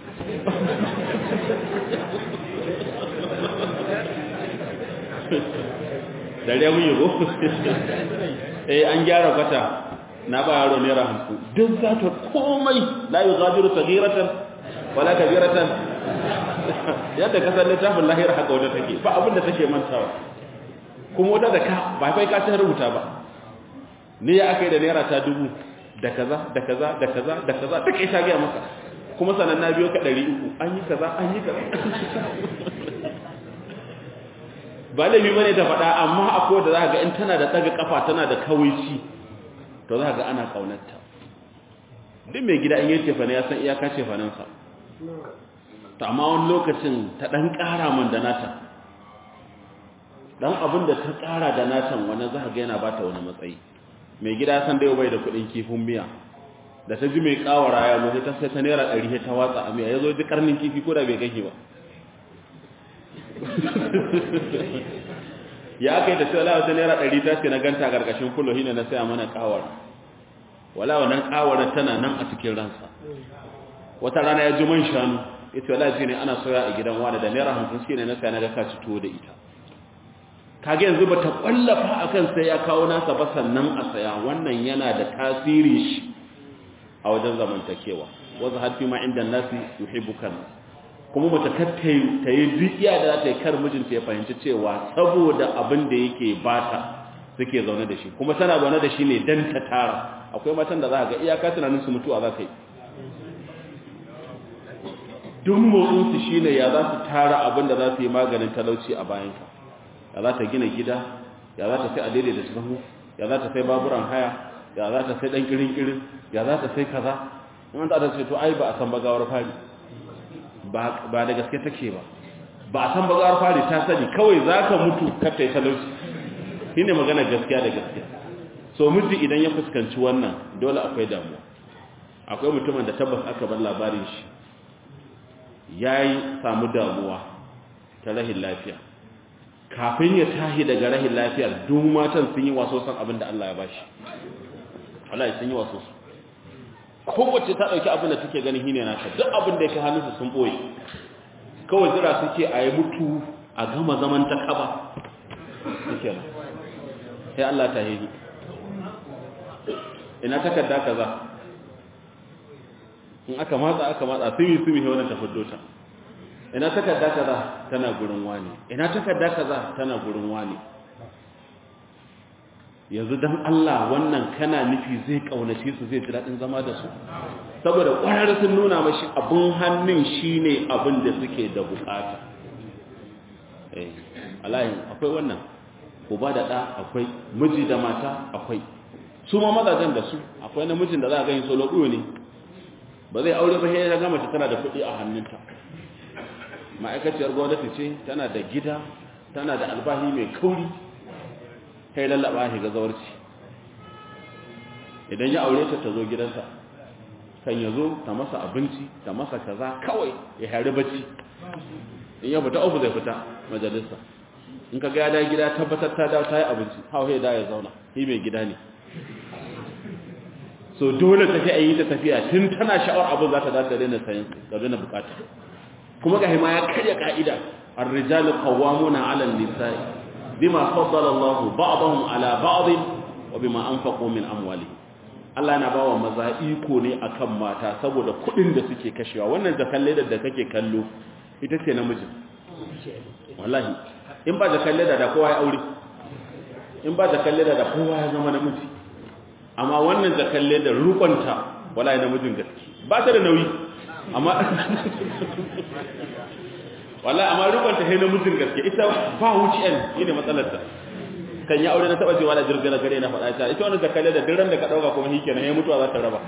dare mun yi go eh an gyara kwata na ba yaro naira hamsin duk za ta komai la yi gajiru sagiratan wala kabiratan yadda kasar littafin lahira haka wadda take ba abinda take mantawa kuma wadda da ka ba kai ka ta rubuta ba ni ya aka yi da naira ta dubu da kaza da kaza da kaza da kaza duk ita gaya maka kuma sanan na biyo ka ɗari uku an yi kaza an yi kaza ba laifi bane ta faɗa amma akwai da za ga in tana da ɗaga kafa tana da kawaici to za ga ana kaunarta duk mai gida in yi cefane ya san iyaka cefanensa ta amma wani lokacin ta ɗan ƙara man da nata ɗan abin da ta ƙara da natan wani za ga yana ba ta wani matsayi mai gida san da bai da kuɗin kifin miya da ta ji mai ƙawara ya zo ta sai ta naira ɗari ta watsa a miya ya zo ji ƙarnin kifi ko da bai kake ba ya aka yi ta cewa wata naira ɗari ta ce na ganta ƙarƙashin kulo hina na saya mana ƙawar wala wannan ƙawar tana nan a cikin ransa wata rana ya ji man shanu ya ce wala ji ne ana soya a gidan wani da naira hamsin shi ne na saya na ga ka ci tuwo da ita kage yanzu ba ta ƙwallafa a kan sai ya kawo nasa ba sannan a saya wannan yana da tasiri shi a wajen zamantakewa wanzu hafi ma inda nasi yuhibbukan kuma mace ta yi duk iya da za ta yi kar mijinta ya fahimci cewa saboda abin da yake bata suke zaune da shi kuma tana zaune da shi ne don ta tara akwai matan da za ga iyaka tunanin su mutuwa za ka yi duk motsinsu shi ne ya za su tara abin da za su yi maganin talauci a bayanka ya za ta gina gida ya za ta sai a daidai da sahu ya za ta sai baburan haya ya za ta sai ɗan kirin-kirin ya za ta sai kaza in ta ce to ai ba a san bagawar fari ba da gaske take ba ba a san bagawar fari ta sani kawai za ka mutu kafta ya talauci shi ne magana gaskiya da gaskiya so miji idan ya fuskanci wannan dole akwai damuwa akwai mutumin da tabbas aka bar labarin shi ya yi samu damuwa ta rahin lafiya kafin ya tahi daga rahin lafiya duk matan sun yi waso san abin da Allah ya bashi Allah sun yi waso su kowace ta ɗauki abin da take ganin hine nata duk abin da ya kai hannunsu sun ɓoye kawai jira suke a yi mutu a gama zaman ta kaba suke nan sai Allah ta hiri ina takarda kaza in aka matsa aka matsa sumi sumi sai wannan ta fiddo ta ina takarda kaza tana gurin wani ina takarda kaza tana gurin wani yanzu dan Allah wannan kana nufi zai kaunace su zai ji dadin zama da su saboda kwarar sun nuna mashi abun hannun shine abin da suke da bukata eh alayin akwai wannan uba da da akwai miji da mata akwai su ma mazajen da su akwai namijin da za a gani solo ɗuwa ne ba zai aure ba sai ya gama ta tana da kuɗi a hannunta ma'aikaciyar gwamnati ce tana da gida tana da albahi mai kauri kai lallaba shi ga zawarci idan ya aure ta ta zo gidansa kan ya zo ta masa abinci ta masa kaza kawai ya hari bacci in ya fita ofu zai fita majalisa in ka gada gida tabbatar ta dawo ta yi abinci hau da ya zauna shi mai gida ne so dole tafi a yi ta tafiya tun tana sha'awar abin za ta dace daina sayan da daina bukata kuma ga hima ya karya ka'ida الرجال قوامون على النساء بما فضل الله بعضهم على بعض وبما أنفقوا من أموالهم Allah na bawa maza iko ne akan mata saboda kuɗin da suke kashewa wannan jakan ledar da kake kallo ita ce namijin wallahi in ba jakan ledar da kowa ya aure in ba jakan ledar da kowa ya zama namiji amma wannan jakan ledar rukunta wallahi namijin gaske ba ta da nauyi amma wallahi amma rukunta sai namijin gaske ita ba wuciyan shine matsalar ta kan yi aure na taba cewa da jirgin gare na faɗa ta ita wannan zakale da dirran da ka dauka kuma shikenan ya mutuwa za ta raba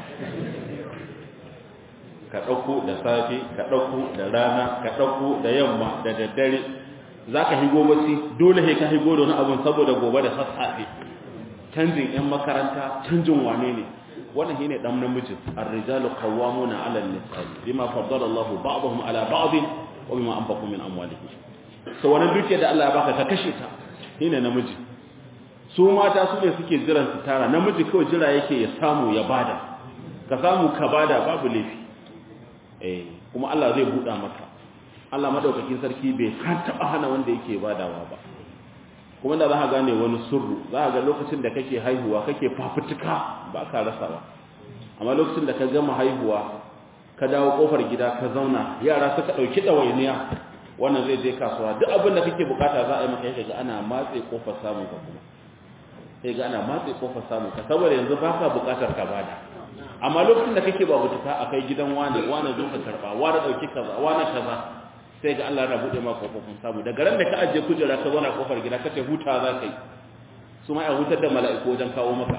ka dauko da safe ka dauko da rana ka dauko da yamma da daddare zaka higo bacci dole sai ka higo da wani abun saboda gobe da sassafe canjin yan makaranta canjin wane ne wannan shine dan namijin ar-rijalu qawwamuna 'ala an-nisaa bima faddala Allahu ba'dahum 'ala ba'd wa bima anfaqu min amwalihim so wannan dukiyar da Allah ya baka ka kashe ta shine namiji su mata su ne suke jiran su tara namiji kawai jira yake ya samu ya bada ka samu ka bada babu laifi eh kuma Allah zai buɗa maka Allah madaukakin sarki bai kan taba hana wanda yake badawa ba kuma da za ka gane wani surru za ka ga lokacin da kake haihuwa kake fafutuka ba ka rasa ba amma lokacin da ka gama haihuwa ka dawo kofar gida ka zauna yara suka dauki dawainiya wannan zai je kasuwa duk abin da kake bukata za a yi maka yake ga ana matse kofar samun ka kuma sai ga ana matse kofar samun ka saboda yanzu baka bukatar ka bada amma lokacin da kake ba butuka akai gidan wani wani zo ka karba wani dauki kaza wani kaza sai ga Allah ya bude maka kofofin samu daga ran da ka aje kujera ka zauna kofar gida kace huta za ka yi su ma ya hutar da mala'iku wajen kawo maka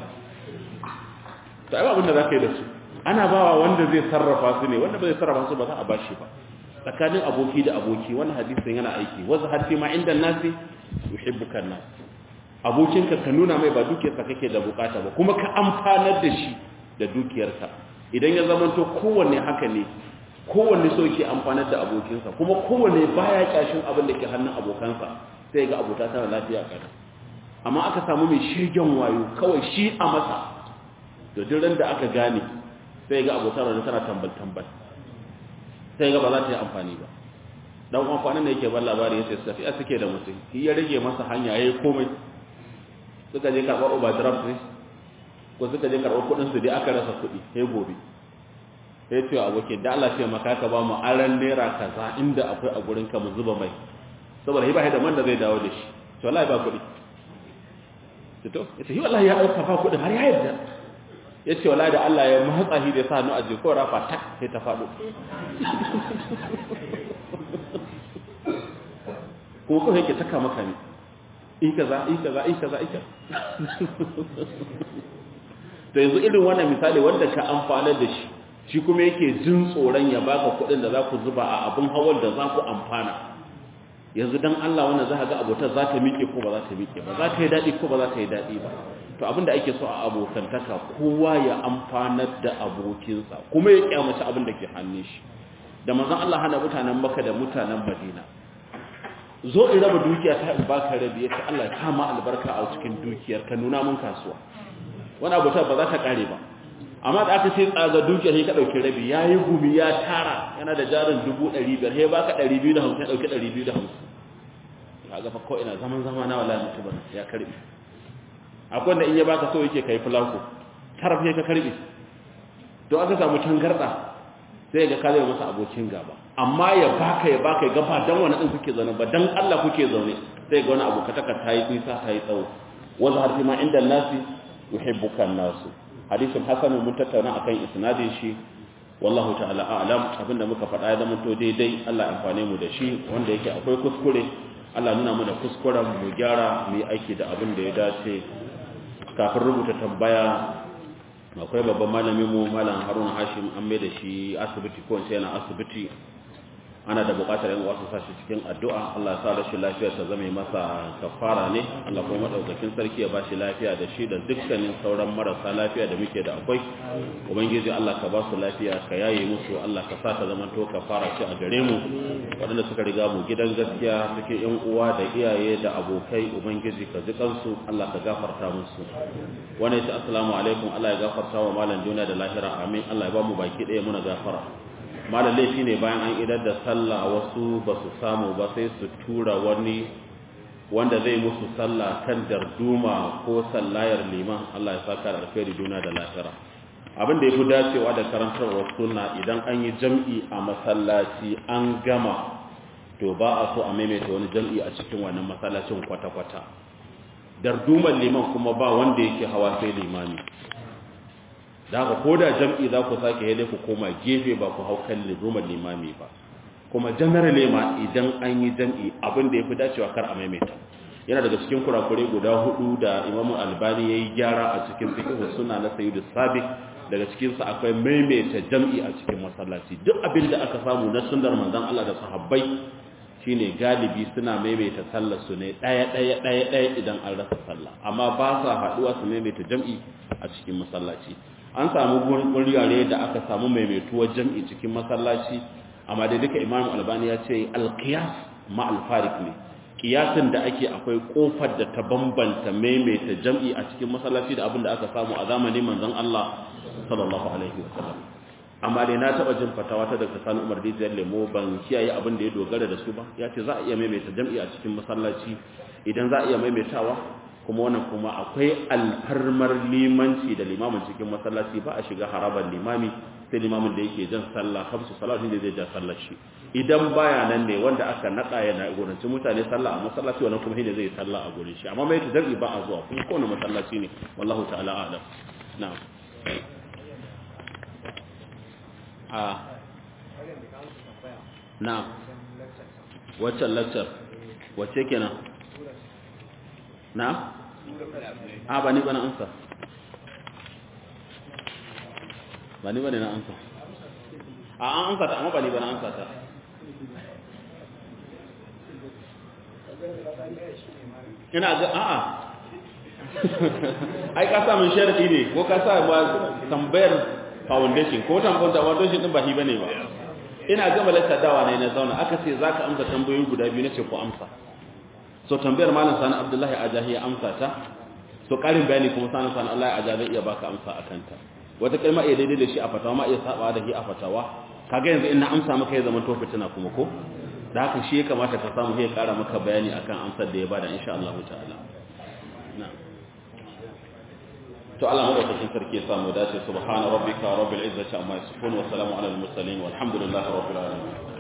to ai abin da za ka yi da su ana bawa wanda zai sarrafa su ne wanda ba zai sarrafa su ba za a bashi ba tsakanin aboki da aboki wannan hadisin yana aiki wasu har ma inda nasi yuhibbuka nas abokinka ka nuna mai ba dukiyarsa kake da bukata ba kuma ka amfanar da shi da dukiyarsa idan ya zama to kowanne haka ne kowanne so yake amfanar da abokinsa kuma kowanne baya kyashin abin da ke hannun abokansa sai ga abota tana lafiya kada amma aka samu mai shirgen wayo kawai shi a masa da duk da aka gane sai ga abota da tana tambal tambal sai ga ba za ta yi amfani ba dan uwan kwanan da yake ban labari yace su tafiya suke da mutum shi ya rage masa hanya yayi komai suka je karɓar overdraft ne ko suka je karɓar kuɗin su dai aka rasa kuɗi sai gobe sai ce abokin da Allah ce maka ka ba mu aran naira kaza inda akwai a gurin ka mu zuba mai saboda hiba da man da zai dawo da shi to wallahi ba kuɗi to yace hi wallahi ya dauka ba kuɗin har ya yarda yace wallahi da Allah ya matsa hi da sa hannu a jiko rafa tak sai ta faɗo ko ko yake taka maka ne in kaza in kaza in kaza in kaza to yanzu irin wannan misali wanda ka amfana da shi shi kuma yake jin tsoron ya baka kuɗin da za ku zuba a abin hawar da za ku amfana yanzu dan Allah wannan za ka ga abotar za ta miƙe ko ba za ta miƙe ba za ta yi daɗi ko ba za ta yi daɗi ba to abin da ake so a abokantaka kowa ya amfanar da abokinsa kuma ya kyamaci abin da ke hannun shi da manzon Allah hana mutanen Makka da mutanen Madina zo in raba dukiya ta in baka rabi yace Allah ya kama albarka a cikin dukiyar ka nuna mun kasuwa wani abu ta ba za ta kare ba amma da aka sai tsaga dukiyar sai ka dauki rabi yayi gumi ya tara yana da jarin 500 sai baka 250 ya dauki 250 kaga fa ko ina zaman zama na wallahi mutum ya karbi akwai wanda in ya baka so yake kai fulako taraf sai ka karbi to aka samu tangarda sai ga ka zai masa abokin gaba amma ya baka ya baka ya gaba dan wani din kuke zaune ba dan Allah kuke zaune sai ga wani abokataka ta yi nisa ta yi tsawo wanda har ma inda nasi yuhibbuka nasu hadisin hasan mun tattauna akan isnadin shi wallahu ta'ala a'lam abinda muka faɗa ya zama to daidai Allah amfane mu da shi wanda yake akwai kuskure Allah nuna mana kuskuren mu gyara mu yi aiki da abin da ya dace kafin rubuta tambaya akwai babban malamin mu malam haruna hashim an mai da shi asibiti ko in yana asibiti ana da bukatar yan wasu sashi cikin addu'a Allah ya sa rashin lafiya ta zama masa kafara ne Allah kuma madaukakin sarki ya bashi lafiya da shi da dukkanin sauran marasa lafiya da muke da akwai ubangiji Allah ka ba su lafiya ka yaye musu Allah ka sa ta zama to kafara ce a gare mu waɗanda suka riga mu gidan gaskiya cikin yan uwa da iyaye da abokai ubangiji ka ji kansu Allah ka gafarta musu wani ta assalamu alaikum Allah ya gafarta wa malam duniya da lahira amin Allah ya ba mu baki ɗaya muna gafara malam laifi ne bayan an idar da sallah wasu ba su samu ba sai su tura wani wanda zai musu sallah kan darduma ko sallayar liman Allah ya saka da alkhairi duna da lahira abin da ya fi dacewa da karantarwar sunna idan an yi jam'i a masallaci an gama to ba a so a maimaita wani jam'i a cikin wannan masallacin kwata-kwata darduman liman kuma ba wanda yake hawa sai limami da haka ko da jam'i za ku sake yadda ku koma gefe ba ku hau kan lirumar limami ba kuma generally ma idan an yi jam'i abin da ya fi dacewa kar a maimaita yana daga cikin kurakure guda hudu da imamu albani ya yi gyara a cikin fikihu suna na sayi da sabi daga cikinsa akwai maimaita jam'i a cikin masallaci duk abin da aka samu na sunnar manzon Allah da sahabbai shine galibi suna maimaita sallar su ne ɗaya ɗaya ɗaya ɗaya idan an rasa sallah amma ba sa haɗuwa su maimaita jam'i a cikin masallaci an samu guriyare da aka samu maimaituwar jam'i cikin masallaci amma da duka imamu albani ya ce alkiyas ma alfarik ne kiyasin da ake akwai kofar da ta bambanta maimaita jam'i a cikin masallaci da abin da aka samu a zamanin manzon Allah sallallahu alaihi wasallam amma dai na taba jin fatawa ta daga sani umar dijiyar lemo ban kiyaye abin da ya dogara da su ba ya ce za a iya maimaita jam'i a cikin masallaci idan za a iya maimaitawa kuma wannan kuma akwai alfarmar limanci da limamin cikin masallaci ba a shiga harabar limami sai limamin da yake jan sallah kamsu salatin da zai ja sallar shi idan baya nan ne wanda aka nada yana gurinci mutane sallah a masallaci wannan kuma shine zai sallah a gurin shi amma mai tadarri ba a zuwa kuma kowane masallaci ne wallahu ta'ala a'lam na'am a na'am wacce lecture wacce kenan na? a ba ni ba na amsa ba ni ba ne na amsa a an amsa ta amma ba ni ba na amsa ta ina ga a'a ai ka sa min sharadi ne ko ka sa ba tambayar foundation ko tambayar foundation din ba hi bane ba ina gama lakta dawa ne na zauna aka ce zaka amsa tambayoyi guda biyu nace ko amsa so tambayar malam sani abdullahi ajahi ya amsa ta so karin bayani kuma sani sani allah ya ajahi iya baka amsa a kanta wata kalma iya daidai da shi a fatawa ma iya saba da shi a fatawa kaga yanzu in na amsa maka ya zama to fitina kuma ko da haka shi ya kamata ka samu ya kara maka bayani akan amsar da ya bada insha Allah ta'ala na to Allah madaukakin sarki ya samu dace subhana rabbika rabbil izzati amma yasifun wa salamun alal mursalin walhamdulillahi rabbil alamin